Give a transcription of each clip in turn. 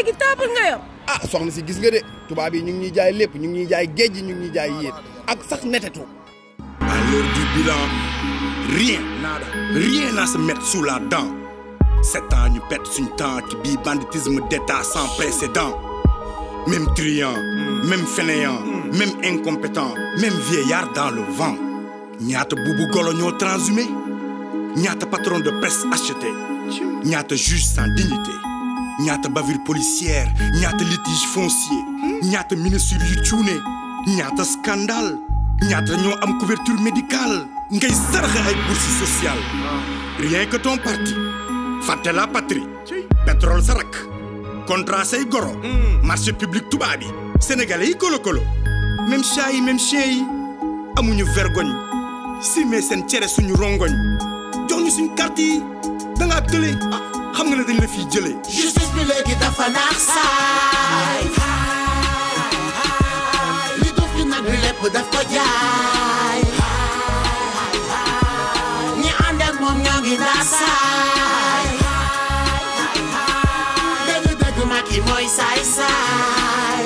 léegi table nga yor ah soxna si gis nga de tubaab yi ñu ngi ñuy jaay lépp ñu ngi ñuy jaay géej gi ñu ngi ñuy jaay yéet ak sax netetu À l'heure du bilan, rien, nada, rien à se mettre sous la dent. Sept ans, ñu pète suñ temps ci bii banditisme d'état sans précédent. Même truand, même fainéant, même incompétent, même vieillard dans le vent. ñaata buubu golo ñoo transhumé ñaata patron de presse acheté ñaata juge sans dignité ñaata bavure policière ñaata litige foncier ñaata ministre yu cuune ñaata scandale ñaata ñoo am couverture médicale ngay saraxe ay bourse sociale rien que ton parti fàtte la patrie pétrole sa rak contrat say goro marché public tubaab yi sénégalais yi kolo kolo même chat yi même chien yi amuñu vergogne simee seen cere suñu rongoñ jox ñu suñ carte yi da ngaa tële ah xam nga ne dañ la fiy jëlee justice bi léegi dafa naax saay li duuf ci nag bi lépp daf ko jaay ñi ànd ak moom ñoo ngi ndaa saay dëgg dëgg Macky mooy saay saay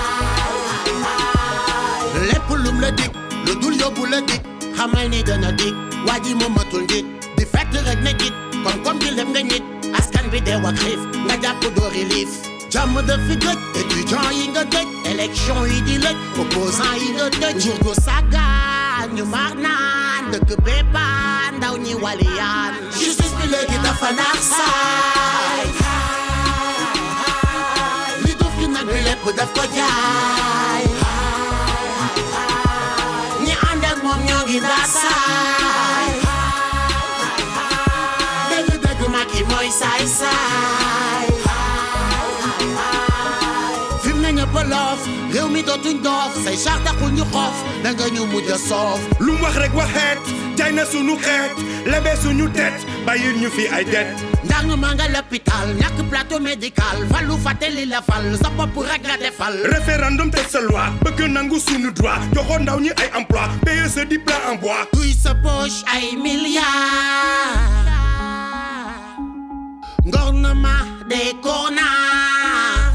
lépp lum la dig lu dul yóbbu la dig xamal ni dana dig waa ji moom matul nit di fekk rek ne git kon comme di lem nga nit askan bi dee wax xiif nga jàpp doori liif jàmm dafi gëj étudiant yi nga tëj élection yi di lëj opposant yi nga tëj jur gu sàggaan ñu mar naan dëkk béppaan ndaw ñi waliyaan justice bi léegi dafa naax saay li duuf ci nag bi lépp daf ko jaay ñi ànd ak moom ñoo ngi ndaa saay dëgg dëgg Macky mooy saay saay fi mu ne ñëpp a loof réew mi dootuñ doof say char taxul ñu xoof da nga ñu mujj a soof lu mu wax rek waxeet jaay na suñu xeet lebe suñu tet bàyyil ñu fi ay det ndang ma nga l'hôpital ñàkk plateau médical falu fàttali la fal sa bopp rek nga defal référendum teg sa loi bëgg nangu suñu droit joxoon ndaw ñi ay emploi paye sa di plat en bois duy sa poche ay milliards gouvernement des connards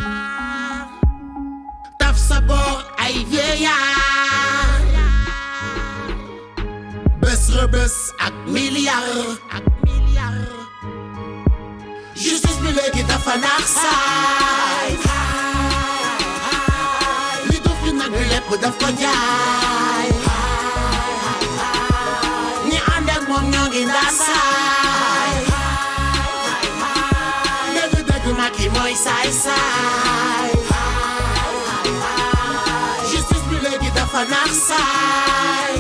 taf sa boor ay vieillards bés rëbës ak milliards ak milliards justice bi léegi dafa naax saay li duuf ci nag bi lépp daf ko jaay ñi ànd ak moom ñoo ngi ndaa saay dëgg dëgg Macky mooy saay saay justice bi léegi dafa naax saay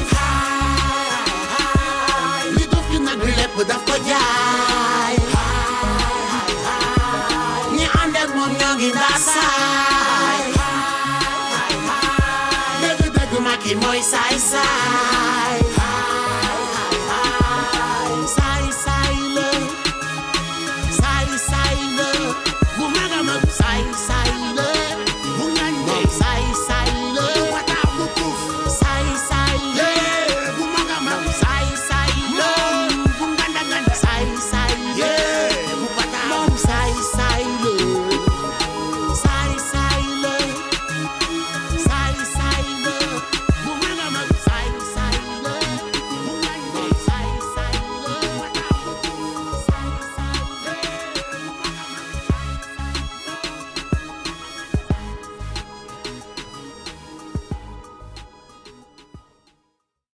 li duuf ci nag bi lépp daf ko jaay ñi ànd ak moom ñoo ngi ndaa saay dëgg dëgg Macky mooy saay saay